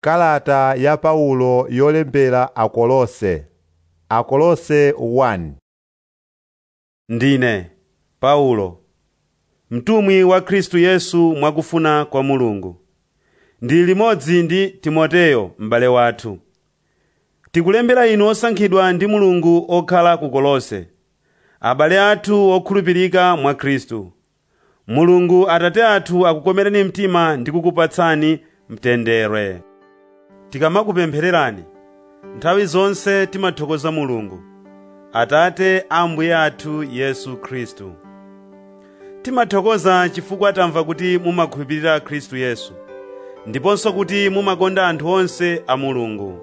Kalata ya Paulo yolembera Akolose Akolose 1 Ndine Paulo mtumwi wa Khristu Yesu mwakufuna kwa Mulungu ndili limodzi ndi Timoteyo m'bale wathu tikulembera inu osankhidwa ndi Mulungu okhala ku Kolose abale athu okhulupirika mwa Khristu Mulungu Atate athu akukomereni mtima ndi kukupatsani mtendere tikamakupemphererani nthawi zonse timathokoza Mulungu Atate a Ambuye athu Yesu Khristu timathokoza chifukwa tamva kuti mumakhulupirira Khristu Yesu ndiponso kuti mumakonda anthu onse a Mulungu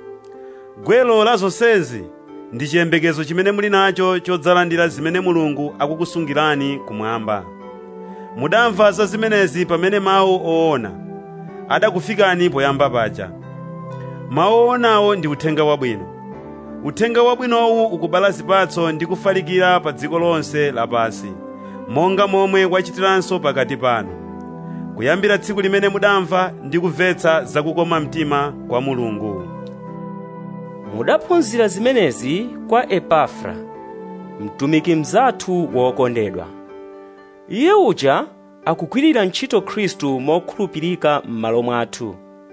gwelo la zonsezi ndi chiyembekezo chimene muli nacho chodzalandira zimene Mulungu akukusungirani kumwamba mudamva za zimenezi pamene mawu oona adakufikani poyamba paja mawu oonawo ndi uthenga wabwino uthenga wabwinowu ukubala zipatso ndi kufalikira pa dziko lonse lapansi monga momwe wachitiranso pakati panu kuyambira tsiku limene mudamva ndi kumvetsa zakukoma mtima kwa Mulungu mudaphunzira zimenezi kwa epafra mtumiki mnzathu wokondedwa iye uja akugwirira ntchito khristu mokhulupirika m'malo mwathu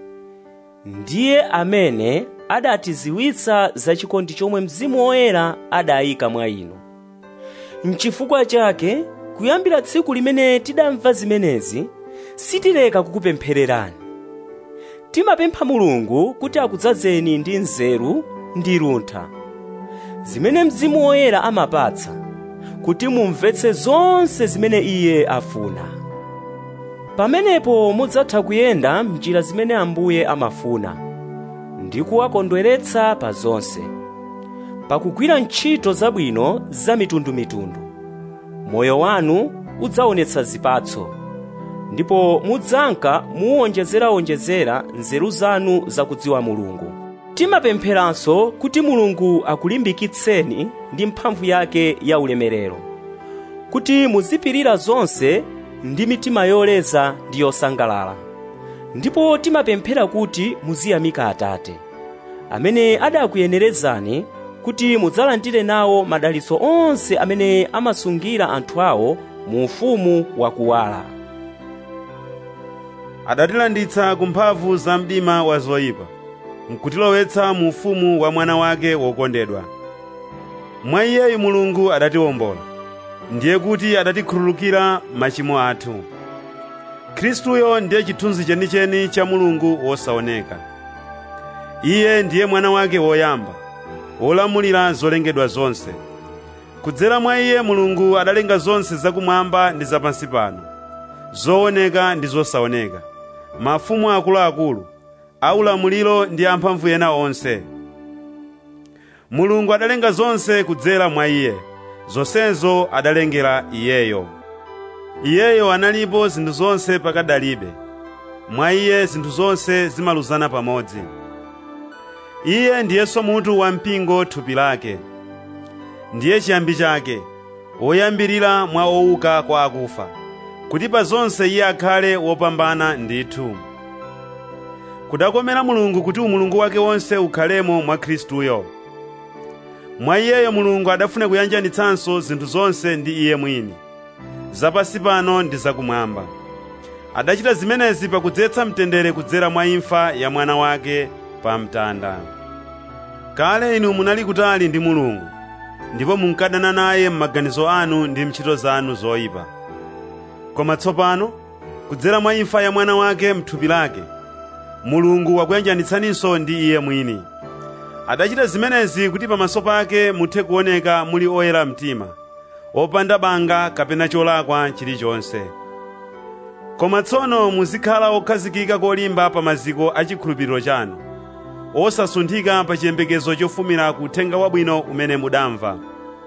ndiye amene adatiziwitsa za chikondi chomwe mzimu woyera adayika mwa inu mchifukwa chake kuyambira tsiku limene tidamva zimenezi sitileka kukupemphererani timapempha mulungu kuti akudzazeni ndi nzeru ndi luntha zimene mzimu woyera amapatsa kuti mumvetse zonse zimene iye afuna pamenepo mudzatha kuyenda m'njira zimene ambuye amafuna ndi kuwakondweretsa pa zonse pakugwira ntchito zabwino za mitundumitundu moyo wanu udzaonetsa zipatso ndipo mudzanka muwonjezerawonjezera nzeru zanu zakudziwa mulungu timapempheranso kuti mulungu akulimbikitseni ndi mphamvu yake ya ulemerero kuti muzipirira zonse ndi mitima yoleza ndi yosangalala ndipo timapemphera kuti muziyamika atate amene adakuyenerezani kuti mudzalandire nawo madalitso onse amene amasungira anthu awo mu ufumu wakuwala adatilanditsa ku mphamvu za mdima wa zoyipa nkutilowetsa mu ufumu wa mwana wake wokondedwa mwa iyeyu mulungu adatiwombola ndiye kuti adatikhululukira machimo athu khristuyo ndiye chithunzi chenicheni cha mulungu wosaoneka iye ndiye mwana wake woyamba wolamulira zolengedwa zonse kudzera mwa iye mulungu adalenga zonse zakumwamba ndi zapansi pano zooneka ndi zosaoneka mafumu akuluakulu aulamuliro ndi amphamvu ena onse mulungu adalenga zonse kudzera mwa iye zonsezo adalengera iyeyo iyeyo analipo zinthu zonse pakadalibe mwa iye zinthu zonse zimaluzana pamodzi iye ndiyenso mutu wa mpingo thupi lake ndiye chiyambi chake woyambirira mwa owuka kwa akufa kuti pa zonse iye akhale wopambana ndithu kudakomera mulungu kuti umulungu wake wonse ukhalemo mwa khristuyo mwa iyeyo mulungu adafuna kuyanjanitsanso zinthu zonse ndi iye mwini zapansi pano ndi zakumwamba adachita zimenezi pakudzetsa mtendere kudzera mwa imfa ya mwana wake pa mtanda kale inu munali kutali ndi mulungu ndipo munkadana naye m'maganizo anu ndi ntchito zanu zoyipa koma tsopano kudzera mwa imfa ya mwana wake m'thupi lake mulungu wakuyanjanitsaninso ndi iye mwini adachita zimenezi kuti pamaso pake muthe kuoneka muli oyera mtima opanda banga kapena cholakwa chilichonse koma tsono muzikhala okhazikika kolimba pa maziko a chikhulupiriro chanu osasunthika pa chiyembekezo chofumira ku uthenga wabwino umene mudamva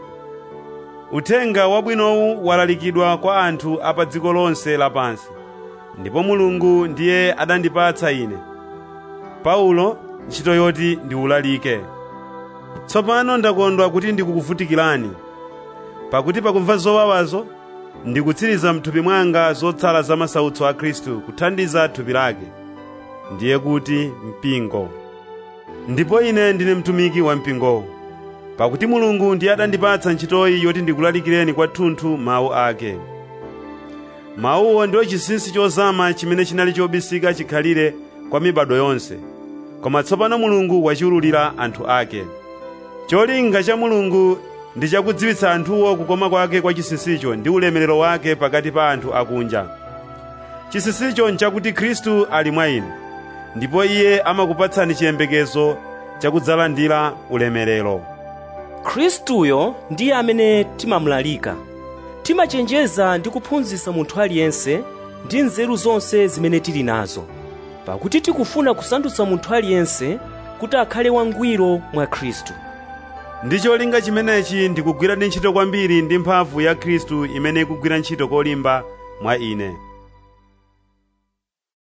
uthenga wabwinowu walalikidwa kwa anthu a pa dziko lonse lapansi ndipo mulungu ndiye adandipatsa ine paulo ntchito yoti ndiwulalike tsopano ndakondwa kuti ndikukuvutikirani pakuti pakumva zowawazo ndikutsiriza mthupi mwanga zotsala za masautso a khristu kuthandiza thupi lake ndiye kuti mpingo ndipo ine ndine mtumiki wa mpingowo pakuti mulungu ndiye adandipatsa ntchitoyi yoti ndikulalikireni kwathunthu mawu ake mawuwo ndiwo chinsinsi chozama chimene chinali chobisika chikhalire kwa mibado yonse koma tsopano mulungu wachiwululira anthu ake cholinga cha mulungu ndi chakudziwitsa anthuwo kukoma kwake kwa chinsinsicho ndi ulemerero wake pakati pa anthu akunja chinsinsicho nchakuti khristu ali mwa inu ndipo iye amakupatsani chiyembekezo chakudzalandira ulemerero khristuyo ndiye amene timamulalika timachenjeza ndi kuphunzitsa munthu aliyense ndi nzeru zonse zimene tili nazo pakuti tikufuna kusandutsa munthu aliyense kuti akhale wangwiro mwa khristu ndi cholinga chimenechi ndikugwira ntchito kwambiri ndi mphamvu ya khristu imene ikugwira ntchito kolimba mwa ine